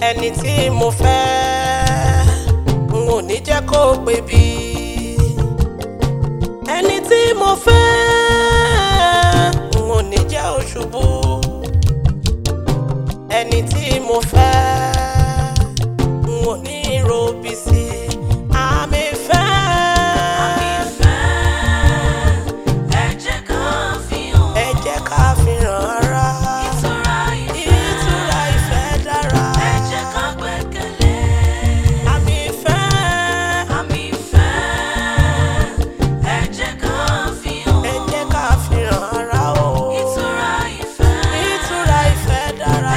ẹni tí mo fẹ́ n ò ní jẹ́ kó pé bí ẹni tí mo fẹ́ n ò ní jẹ́ òṣùbù ẹni tí mo fẹ́ n ò ní robi sí àmì fẹ́. ẹ jẹ́ ká fi hàn ara ìtura ìfẹ́ dára àmì fẹ́. ẹ jẹ́ ká fi hàn ara o ìtura ìfẹ́ dára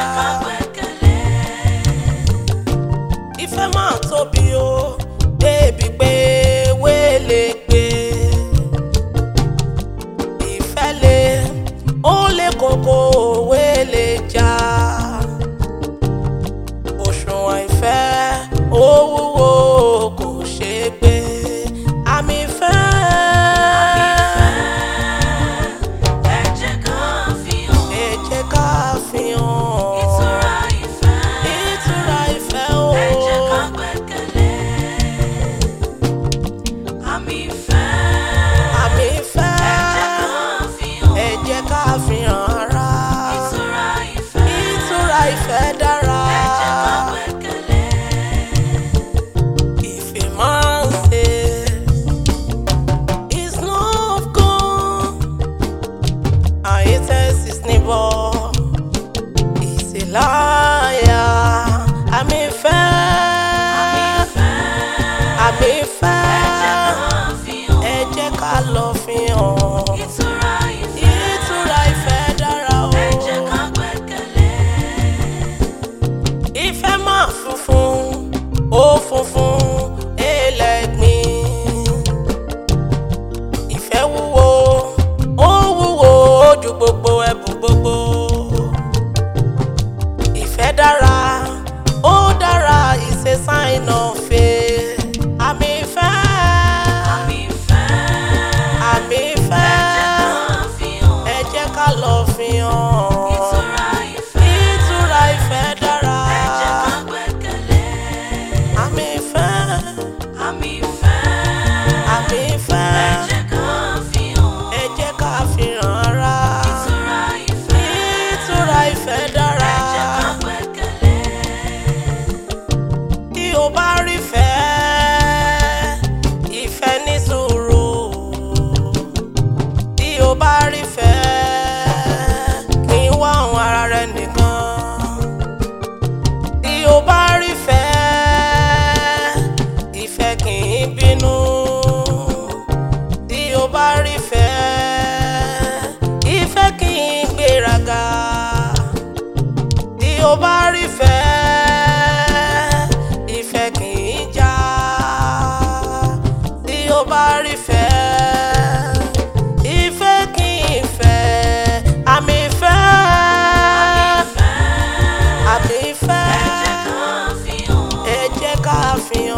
ìfẹ́ máa tóbi o débi pé wéèlè gbé ìfẹ́ lé ó lé kókó wéèlè já òṣùwọ̀n ìfẹ́ ó wúwo kò ṣeé gbé àmì ìfẹ́. ẹ jẹ́ ká fi hàn ìtura ìfẹ́ o. àmì ìfẹ́ ẹ jẹ́ ká fi hàn ara ìtura ìfẹ́ dára ìfẹ́ máa ń ṣe is not gone and it is his neighbor is a liar àmì ìfẹ́ àmì ìfẹ́ ẹ jẹ́ ká lọ fi hàn. ìtura ìfẹ́ dára o. ìfẹ́ máa funfun ó funfun ẹlẹ́gbin. ìfẹ́ wúwo ó wúwo ju gbogbo ẹ̀bùn gbogbo. ìfẹ́ dára ó dára is a sign of faith. àmì ìfẹ́ àmì ìfẹ́ ẹ jẹ́ ká lọ fi hàn. ìtura ìfẹ́ dára àmì ìfẹ́ àmì ìfẹ́ ẹ jẹ́ ká fi hàn ara ìtura ìfẹ́ dára tí o bá rí fẹ́ ìfẹ́ ní sùúrù tí o bá rí fẹ́ kí n wá àwọn ara rẹ nìkan tí o bá rí fẹ́ ìfẹ́ kì í bínú tí o bá rí fẹ́ ìfẹ́ kì í gbéraga tí o bá rí fẹ́ ìfẹ́ kì í jà tí o bá rí fẹ́ ìfẹ́ kì í fẹ́ àmì ìfẹ́ àmì ìfẹ́ ẹ jẹ́ ká fi hàn.